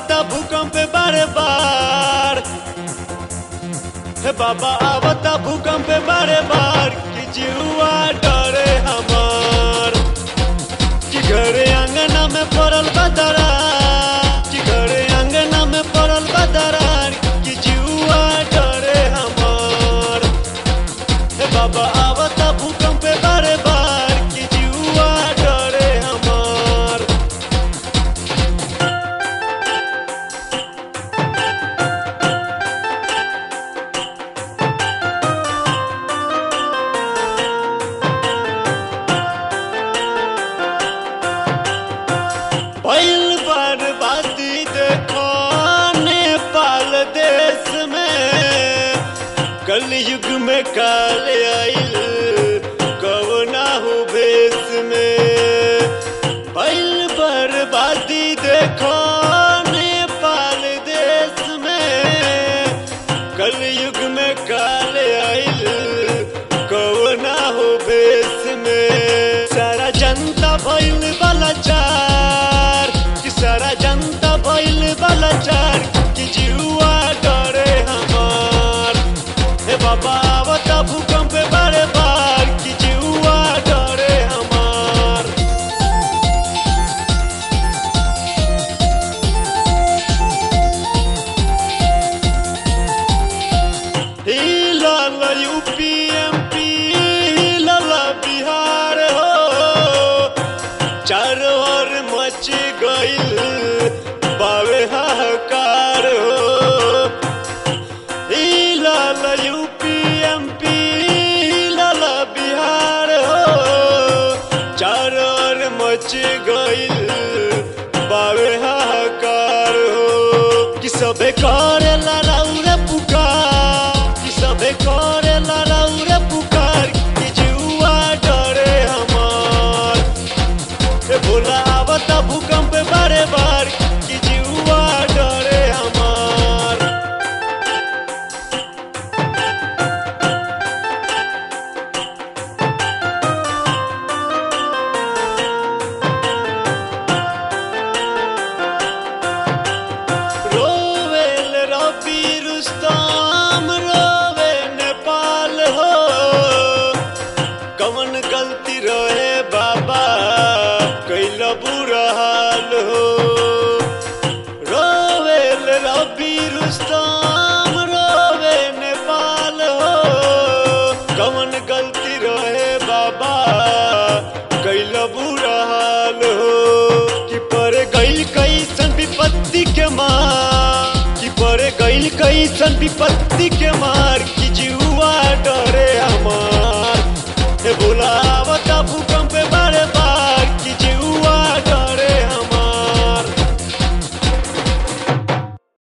आवता भूकंप बारे बार हे बाबा आवता भूकंप बारे बार कि जीवा डरे हमार कि घरे अंगना में पड़ल बदरा कि घरे अंगना में पड़ल बदरा कि जीवा डरे हमार हे बाबा आवता भूकंप बारे बार कि जीवा डरे हमार पहिल बर्बादी देखो नेपाल देश में कलयुग में काल आइल कवना हो भेष में पहिल बर्बादी देखो नेपाल देश में कलयुग में काल आइल कवना हो भेष में सारा जनता भइल वाला चार कि सारा जनता भइल वाला चार कि जीवा डरे हमार हे बाबा आवता भूकंप बारे बार कि जीवा डरे हमार हिलल यूपी एमपी हिलल बिहार हो चारों ओर मच गइल बावे हाहाकार हो हिलल यूपी एमपी हिलल बिहार हो चारों ओर मच गइल बावे हाहाकार हो कि सबे करेला राउरे पुकार कि सबे करेला राउरे पुकार कि जुआ डरे हमार ए भोला आवता भूकंप बारे बार कि जुआ डरे हमार रोवेल रबी रुस्तम रोवे नेपाल हो कवन गलती रहे बाबा कैल बुरा हाल हो रोवेल रबी रुस्तम रोवे नेपाल हो कवन गलती रहे बाबा कैल बुरा हाल हो कि पर गइल कैसन विपत्ति के मार कि पर गइल कैसन विपत्ति के मार कि जुआ डरे हमार हे भोला आवता भूकंप बारे बार